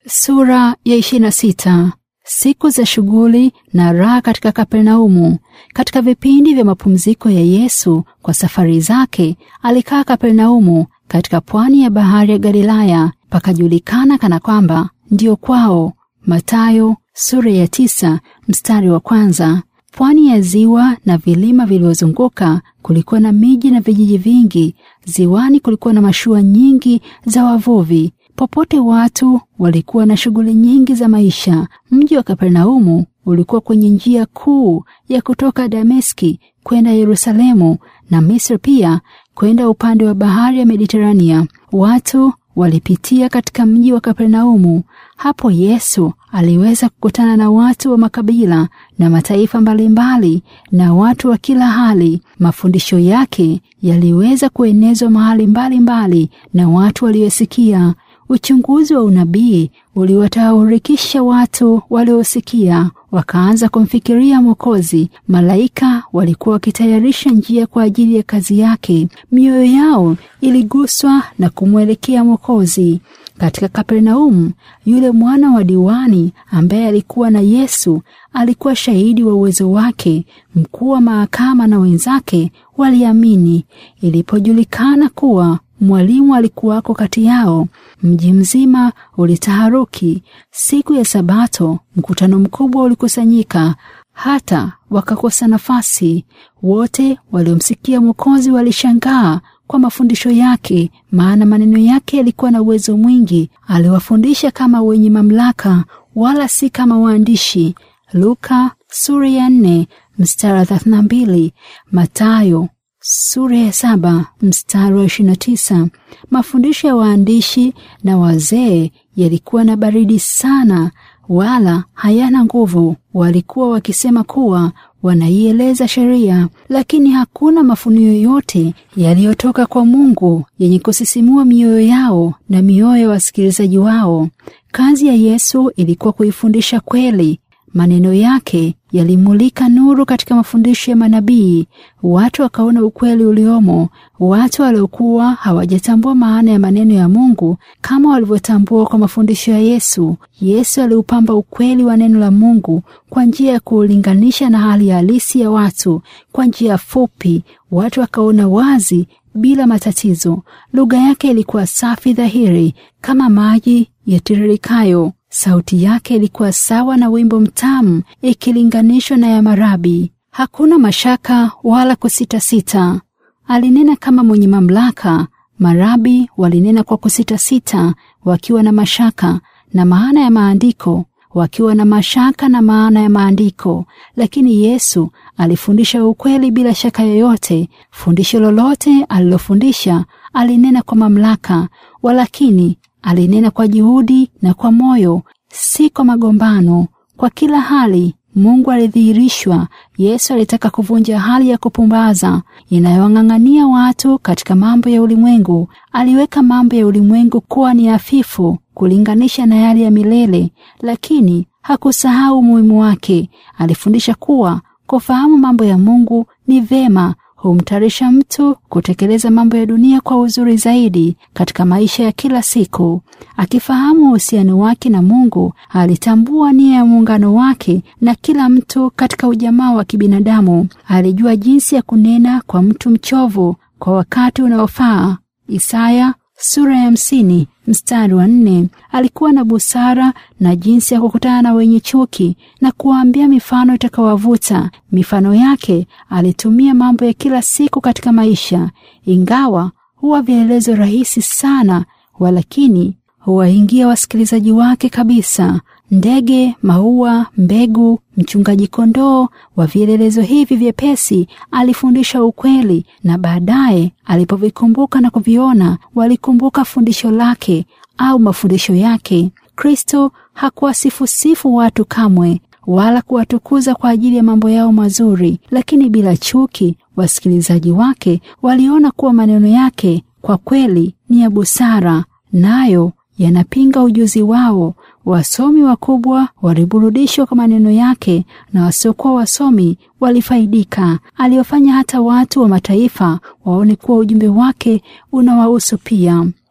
Sura ya 26. Siku za shughuli na raha katika Kapernaumu. Katika vipindi vya mapumziko ya Yesu kwa safari zake, alikaa Kapernaumu katika pwani ya bahari ya Galilaya, pakajulikana kana kwamba ndiyo kwao. Mathayo sura ya tisa mstari wa kwanza. Pwani ya ziwa na vilima vilivyozunguka kulikuwa na miji na vijiji vingi. Ziwani kulikuwa na mashua nyingi za wavuvi. Popote watu walikuwa na shughuli nyingi za maisha. Mji wa Kapernaumu ulikuwa kwenye njia kuu ya kutoka Dameski kwenda Yerusalemu na Misri, pia kwenda upande wa bahari ya Mediterania. Watu walipitia katika mji wa Kapernaumu. Hapo Yesu aliweza kukutana na watu wa makabila na mataifa mbalimbali na watu wa kila hali. Mafundisho yake yaliweza kuenezwa mahali mbalimbali na watu waliosikia. Uchunguzi wa unabii uliwataurikisha watu waliosikia, wakaanza kumfikiria Mwokozi. Malaika walikuwa wakitayarisha njia kwa ajili ya kazi yake. Mioyo yao iliguswa na kumwelekea Mwokozi. Katika Kapernaumu, yule mwana wa diwani ambaye alikuwa na Yesu alikuwa shahidi wa uwezo wake. Mkuu wa mahakama na wenzake waliamini. Ilipojulikana kuwa mwalimu alikuwako kati yao, mji mzima ulitaharuki. Siku ya Sabato, mkutano mkubwa ulikusanyika, hata wakakosa nafasi. Wote waliomsikia Mwokozi walishangaa kwa mafundisho yake, maana maneno yake yalikuwa na uwezo mwingi. Aliwafundisha kama wenye mamlaka, wala si kama waandishi. Luka sura ya nne mstari wa thelathini na mbili Matayo sura ya saba mstari wa ishirini na tisa. Mafundisho ya waandishi na wazee yalikuwa na baridi sana, wala hayana nguvu. Walikuwa wakisema kuwa wanaieleza sheria, lakini hakuna mafunio yoyote yaliyotoka kwa Mungu yenye kusisimua mioyo yao na mioyo ya wasikilizaji wao. Kazi ya Yesu ilikuwa kuifundisha kweli. Maneno yake yalimulika nuru katika mafundisho ya manabii. Watu wakaona ukweli uliomo. Watu waliokuwa hawajatambua maana ya maneno ya Mungu kama walivyotambua kwa mafundisho ya Yesu. Yesu aliupamba ukweli wa neno la Mungu kwa njia ya kuulinganisha na hali halisi ya watu. Kwa njia fupi, watu wakaona wazi bila matatizo. Lugha yake ilikuwa safi dhahiri kama maji yatiririkayo. Sauti yake ilikuwa sawa na wimbo mtamu ikilinganishwa na ya marabi. Hakuna mashaka wala kusitasita. Alinena kama mwenye mamlaka. Marabi walinena kwa kusitasita, wakiwa na mashaka na maana ya maandiko, wakiwa na mashaka na maana ya maandiko. Lakini Yesu alifundisha ukweli bila shaka yoyote. Fundisho lolote alilofundisha alinena kwa mamlaka, walakini alinena kwa juhudi na kwa moyo, si kwa magombano. Kwa kila hali Mungu alidhihirishwa. Yesu alitaka kuvunja hali ya kupumbaza inayowang'ang'ania watu katika mambo ya ulimwengu. Aliweka mambo ya ulimwengu kuwa ni hafifu kulinganisha na yale ya milele, lakini hakusahau umuhimu wake. Alifundisha kuwa kufahamu mambo ya Mungu ni vema humtayarisha mtu kutekeleza mambo ya dunia kwa uzuri zaidi katika maisha ya kila siku. Akifahamu uhusiano wake na Mungu, alitambua nia ya muungano wake na kila mtu katika ujamaa wa kibinadamu. Alijua jinsi ya kunena kwa mtu mchovu kwa wakati unaofaa. Isaya sura ya hamsini mstari wa nne. Alikuwa na busara na jinsi ya kukutana na wenye chuki na kuwaambia mifano itakawavuta. Mifano yake alitumia mambo ya kila siku katika maisha, ingawa huwa vielelezo rahisi sana, walakini huwaingia wasikilizaji wake kabisa. Ndege, maua, mbegu, mchungaji kondoo, wa vielelezo hivi vyepesi alifundisha ukweli, na baadaye alipovikumbuka na kuviona, walikumbuka fundisho lake au mafundisho yake. Kristo hakuwasifusifu watu kamwe, wala kuwatukuza kwa ajili ya mambo yao mazuri, lakini bila chuki. Wasikilizaji wake waliona kuwa maneno yake kwa kweli ni ya busara, nayo yanapinga ujuzi wao. Wasomi wakubwa waliburudishwa kwa maneno yake na wasiokuwa wasomi walifaidika. Aliwafanya hata watu wa mataifa waone kuwa ujumbe wake unawahusu pia.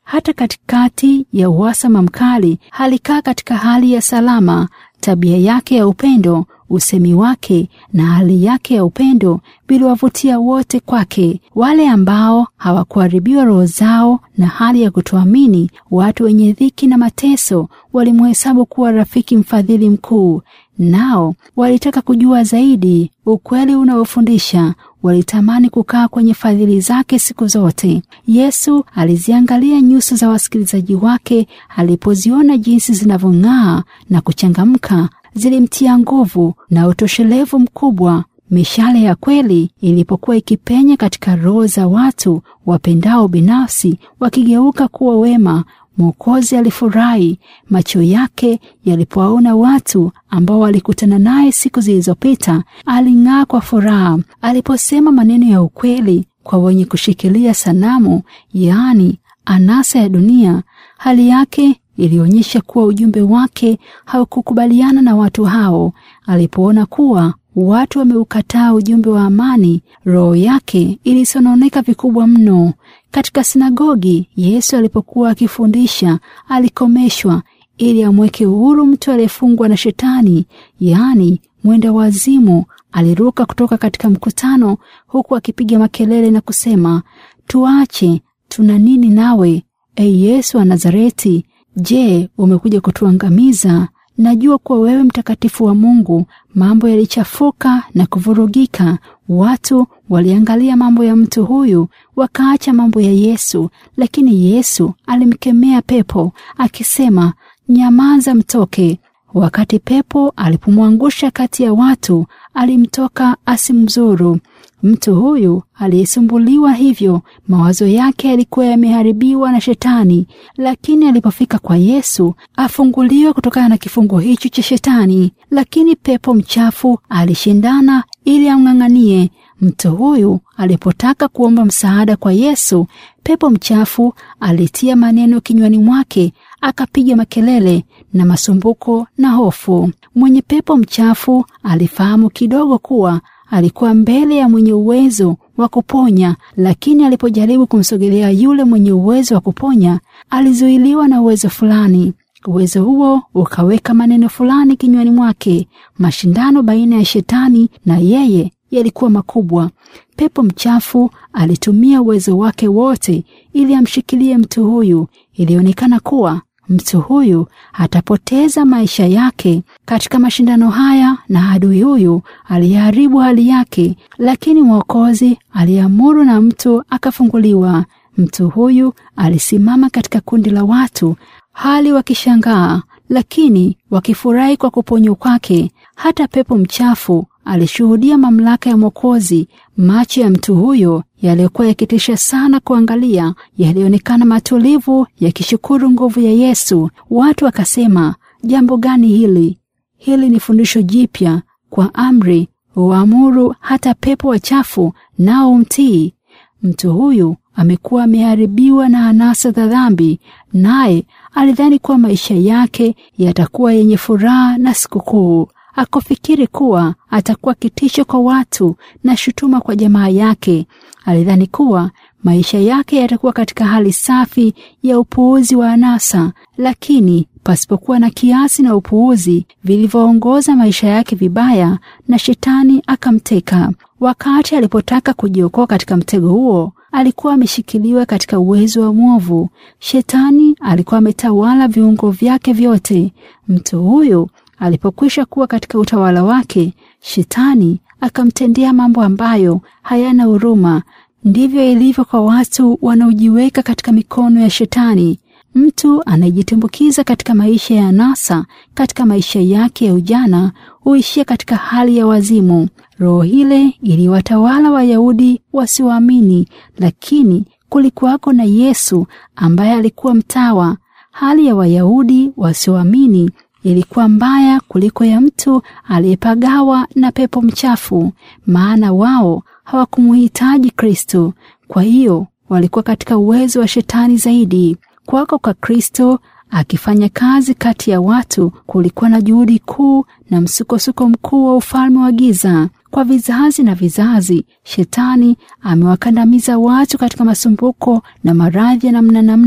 Hata katikati ya uhasama mkali, alikaa katika hali ya salama. Tabia yake ya upendo, usemi wake na hali yake ya upendo viliwavutia wote kwake. Wale ambao hawakuharibiwa roho zao na hali ya kutoamini, watu wenye dhiki na mateso, walimhesabu kuwa rafiki mfadhili mkuu. Nao walitaka kujua zaidi ukweli unaofundisha. Walitamani kukaa kwenye fadhili zake siku zote. Yesu aliziangalia nyuso za wasikilizaji wake, alipoziona jinsi zinavyong'aa na kuchangamka, zilimtia nguvu na utoshelevu mkubwa. Mishale ya kweli ilipokuwa ikipenya katika roho za watu wapendao binafsi, wakigeuka kuwa wema, Mwokozi alifurahi. Macho yake yalipowaona watu ambao walikutana naye siku zilizopita, aling'aa kwa furaha. Aliposema maneno ya ukweli kwa wenye kushikilia sanamu, yaani anasa ya dunia, hali yake ilionyesha kuwa ujumbe wake haukukubaliana na watu hao. Alipoona kuwa watu wameukataa ujumbe wa amani, roho yake ilisononeka vikubwa mno. Katika sinagogi, Yesu alipokuwa akifundisha, alikomeshwa ili amweke uhuru mtu aliyefungwa na Shetani, yaani mwenda wazimu. Aliruka kutoka katika mkutano huku akipiga makelele na kusema, tuache, tuna nini nawe, e Yesu wa Nazareti? Je, umekuja kutuangamiza? Najua kuwa wewe mtakatifu wa Mungu. Mambo yalichafuka na kuvurugika. Watu waliangalia mambo ya mtu huyu, wakaacha mambo ya Yesu. Lakini Yesu alimkemea pepo akisema, nyamaza, mtoke. Wakati pepo alipomwangusha kati ya watu, alimtoka asimzuru. Mtu huyu aliyesumbuliwa hivyo, mawazo yake yalikuwa yameharibiwa na Shetani, lakini alipofika kwa Yesu afunguliwe kutokana na kifungo hicho cha Shetani. Lakini pepo mchafu alishindana ili amng'ang'anie mtu huyu. Alipotaka kuomba msaada kwa Yesu, pepo mchafu alitia maneno kinywani mwake, akapiga makelele na masumbuko na hofu. Mwenye pepo mchafu alifahamu kidogo kuwa alikuwa mbele ya mwenye uwezo wa kuponya, lakini alipojaribu kumsogelea yule mwenye uwezo wa kuponya, alizuiliwa na uwezo fulani. Uwezo huo ukaweka maneno fulani kinywani mwake. Mashindano baina ya Shetani na yeye yalikuwa makubwa. Pepo mchafu alitumia uwezo wake wote ili amshikilie mtu huyu. Ilionekana kuwa mtu huyu atapoteza maisha yake katika mashindano haya, na adui huyu aliharibu hali yake, lakini Mwokozi aliamuru na mtu akafunguliwa. Mtu huyu alisimama katika kundi la watu, hali wakishangaa, lakini wakifurahi kwa kuponywa kwake. Hata pepo mchafu alishuhudia mamlaka ya Mwokozi. Macho ya mtu huyo yaliyokuwa yakitisha sana kuangalia yalionekana matulivu, yakishukuru nguvu ya Yesu. Watu wakasema, jambo gani hili? Hili ni fundisho jipya. Kwa amri uamuru hata pepo wachafu nao umtii. Mtu huyu amekuwa ameharibiwa na anasa za dhambi, naye alidhani kuwa maisha yake yatakuwa yenye furaha na sikukuu. Akufikiri kuwa atakuwa kitisho kwa watu na shutuma kwa jamaa yake. Alidhani kuwa maisha yake yatakuwa katika hali safi ya upuuzi wa anasa, lakini pasipokuwa na kiasi na upuuzi vilivyoongoza maisha yake vibaya, na Shetani akamteka. Wakati alipotaka kujiokoa katika mtego huo, alikuwa ameshikiliwa katika uwezo wa mwovu. Shetani alikuwa ametawala viungo vyake vyote. Mtu huyu alipokwisha kuwa katika utawala wake, Shetani akamtendea mambo ambayo hayana huruma. Ndivyo ilivyo kwa watu wanaojiweka katika mikono ya Shetani. Mtu anayejitumbukiza katika maisha ya anasa katika maisha yake ya ujana huishia katika hali ya wazimu. Roho ile iliwatawala Wayahudi wasioamini, lakini kulikuwako na Yesu ambaye alikuwa mtawa. Hali ya Wayahudi wasioamini ilikuwa mbaya kuliko ya mtu aliyepagawa na pepo mchafu, maana wao hawakumuhitaji Kristo. Kwa hiyo walikuwa katika uwezo wa Shetani zaidi. Kwako kwa Kristo akifanya kazi kati ya watu, kulikuwa na juhudi kuu na msukosuko mkuu wa ufalme wa giza. Kwa vizazi na vizazi, Shetani amewakandamiza watu katika masumbuko na maradhi ya namna namna.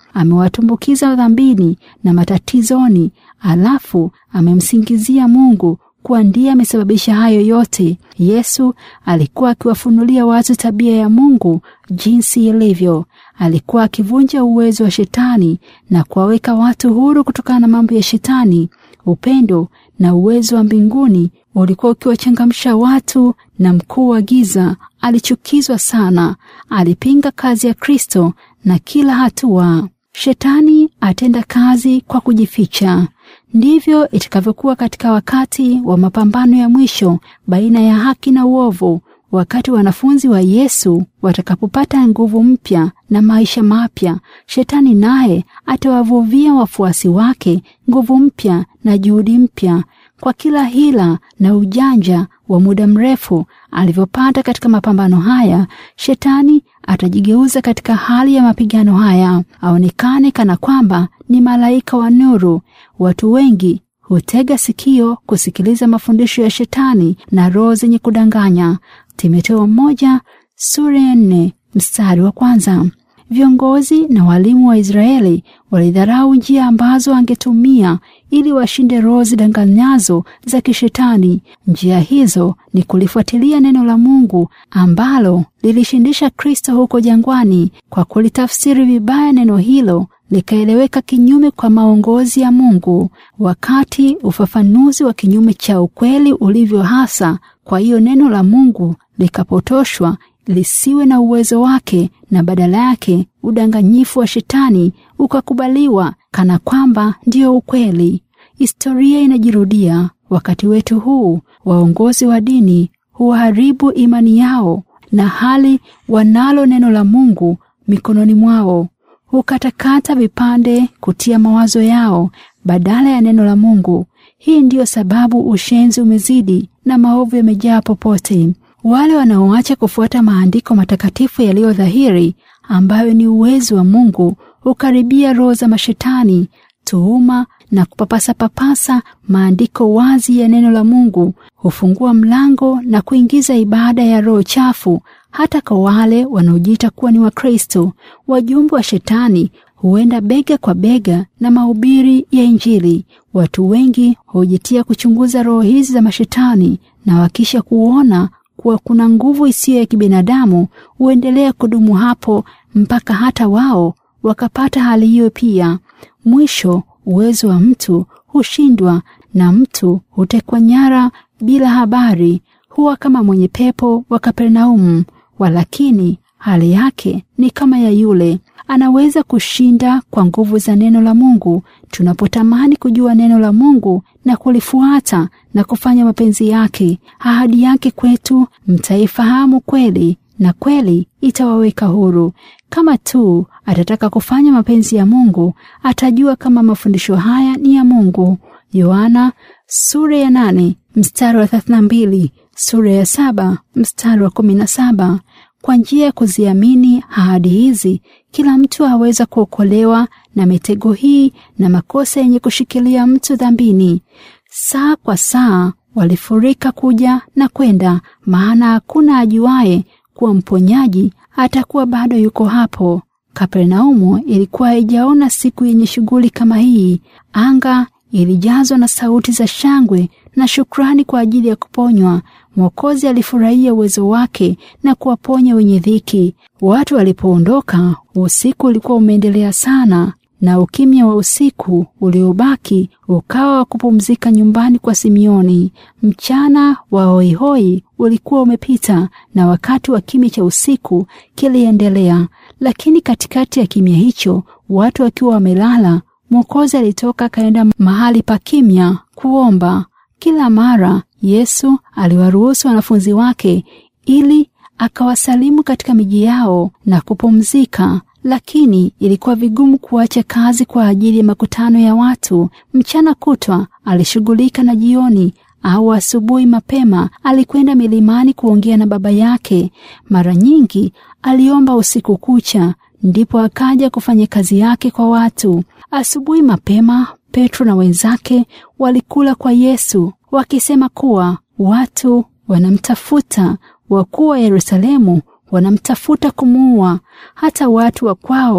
amewatumbukiza dhambini na matatizoni, alafu amemsingizia Mungu kuwa ndiye amesababisha hayo yote. Yesu alikuwa akiwafunulia watu tabia ya Mungu jinsi ilivyo. Alikuwa akivunja uwezo wa shetani na kuwaweka watu huru kutokana na mambo ya shetani. Upendo na uwezo wa mbinguni ulikuwa ukiwachangamsha watu, na mkuu wa giza alichukizwa sana. Alipinga kazi ya Kristo na kila hatua. Shetani atenda kazi kwa kujificha. Ndivyo itakavyokuwa katika wakati wa mapambano ya mwisho baina ya haki na uovu, wakati wanafunzi wa Yesu watakapopata nguvu mpya na maisha mapya. Shetani naye atawavuvia wafuasi wake nguvu mpya na juhudi mpya kwa kila hila na ujanja wa muda mrefu alivyopata katika mapambano haya. Shetani atajigeuza katika hali ya mapigano haya, aonekane kana kwamba ni malaika wa nuru. Watu wengi hutega sikio kusikiliza mafundisho ya shetani na roho zenye kudanganya. Timotheo moja sura ya nne mstari wa kwanza. Viongozi na walimu wa Israeli walidharau njia ambazo angetumia ili washinde roho zidanganyazo za kishetani. Njia hizo ni kulifuatilia neno la Mungu ambalo lilishindisha Kristo huko jangwani. Kwa kulitafsiri vibaya neno hilo likaeleweka kinyume kwa maongozi ya Mungu, wakati ufafanuzi wa kinyume cha ukweli ulivyo hasa. Kwa hiyo neno la Mungu likapotoshwa lisiwe na uwezo wake, na badala yake udanganyifu wa shetani ukakubaliwa kana kwamba ndiyo ukweli. Historia inajirudia wakati wetu huu. Waongozi wa dini huharibu imani yao, na hali wanalo neno la Mungu mikononi mwao hukatakata vipande kutia mawazo yao badala ya neno la Mungu. Hii ndiyo sababu ushenzi umezidi na maovu yamejaa popote. Wale wanaoacha kufuata maandiko matakatifu yaliyo dhahiri, ambayo ni uwezo wa Mungu, hukaribia roho za mashetani, tuhuma na kupapasa papasa maandiko wazi ya neno la Mungu, hufungua mlango na kuingiza ibada ya roho chafu hata kwa wale wanaojiita kuwa ni Wakristo. Wajumbe wa shetani huenda bega kwa bega na mahubiri ya Injili. Watu wengi hujitia kuchunguza roho hizi za mashetani, na wakisha kuona kuwa kuna nguvu isiyo ya kibinadamu huendelea kudumu hapo mpaka hata wao wakapata hali hiyo pia. Mwisho uwezo wa mtu hushindwa na mtu hutekwa nyara bila habari, huwa kama mwenye pepo wa Kapernaumu. Walakini hali yake ni kama ya yule anaweza kushinda kwa nguvu za neno la Mungu. Tunapotamani kujua neno la Mungu na kulifuata na kufanya mapenzi yake, ahadi yake kwetu, mtaifahamu kweli na kweli itawaweka huru. Kama tu atataka kufanya mapenzi ya Mungu, atajua kama mafundisho haya ni ya Mungu. Yohana sura ya nane mstari wa thelathini na mbili sura ya saba mstari wa kumi na saba. Kwa njia ya kuziamini ahadi hizi, kila mtu aweza kuokolewa na mitego hii na makosa yenye kushikilia mtu dhambini. Saa kwa saa walifurika kuja na kwenda, maana hakuna ajuaye kuwa mponyaji atakuwa bado yuko hapo. Kapernaumu ilikuwa haijaona siku yenye shughuli kama hii. Anga ilijazwa na sauti za shangwe na shukrani kwa ajili ya kuponywa. Mwokozi alifurahia uwezo wake na kuwaponya wenye dhiki. Watu walipoondoka, usiku ulikuwa umeendelea sana, na ukimya wa usiku uliobaki ukawa wa kupumzika nyumbani kwa Simioni. Mchana wa hoihoi ulikuwa umepita na wakati wa kimya cha usiku kiliendelea, lakini katikati ya kimya hicho, watu wakiwa wamelala, Mwokozi alitoka akaenda mahali pa kimya kuomba. Kila mara Yesu aliwaruhusu wanafunzi wake ili akawasalimu katika miji yao na kupumzika, lakini ilikuwa vigumu kuacha kazi kwa ajili ya makutano ya watu. Mchana kutwa alishughulika na jioni au asubuhi mapema alikwenda milimani kuongea na Baba yake. Mara nyingi aliomba usiku kucha, ndipo akaja kufanya kazi yake kwa watu. Asubuhi mapema Petro na wenzake walikula kwa Yesu wakisema kuwa watu wanamtafuta, wakuu wa Yerusalemu wanamtafuta kumuua. Hata watu wa kwao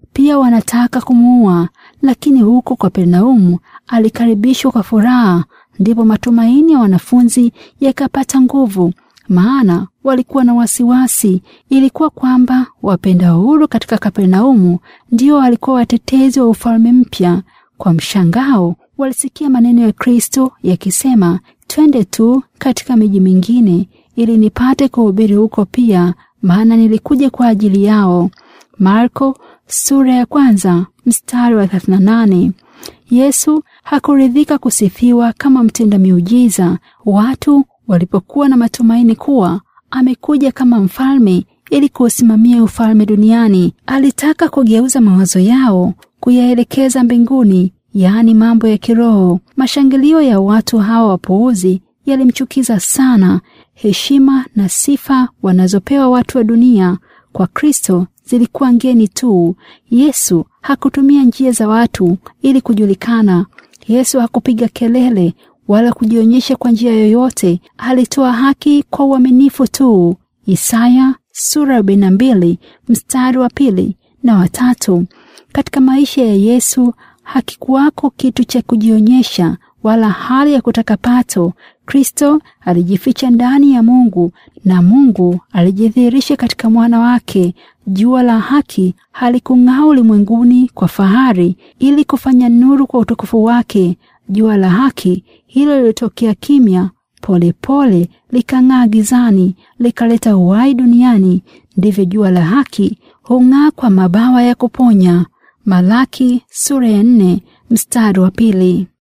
pia wanataka kumuua, lakini huko Kapernaumu alikaribishwa kwa furaha. Ndipo matumaini ya wanafunzi yakapata nguvu, maana walikuwa na wasiwasi. Ilikuwa kwamba wapenda uhuru katika Kapernaumu ndio walikuwa watetezi wa ufalme mpya. Kwa mshangao, walisikia maneno ya Kristo yakisema, twende tu katika miji mingine ili nipate kuhubiri huko pia, maana nilikuja kwa ajili yao. Marko sura ya kwanza mstari wa 38. Yesu hakuridhika kusifiwa kama mtenda miujiza. Watu walipokuwa na matumaini kuwa amekuja kama mfalme ili kuusimamia ufalme duniani, alitaka kugeuza mawazo yao kuyaelekeza mbinguni, yaani mambo ya kiroho. Mashangilio ya watu hawa wapuuzi yalimchukiza sana. Heshima na sifa wanazopewa watu wa dunia kwa Kristo zilikuwa ngeni tu. Yesu hakutumia njia za watu ili kujulikana. Yesu hakupiga kelele wala kujionyesha kwa njia yoyote. Alitoa haki kwa uaminifu tu. Isaya sura ya 42 mstari wa pili na watatu. Katika maisha ya Yesu hakikuwako kitu cha kujionyesha wala hali ya kutaka pato. Kristo alijificha ndani ya Mungu na Mungu alijidhihirisha katika mwana wake. Jua la haki halikung'aa ulimwenguni kwa fahari ili kufanya nuru kwa utukufu wake. Jua la haki hilo lilitokea kimya, polepole likang'aa gizani, likaleta uhai duniani. Ndivyo jua la haki hung'aa kwa mabawa ya kuponya. Malaki sura ya nne mstari wa pili.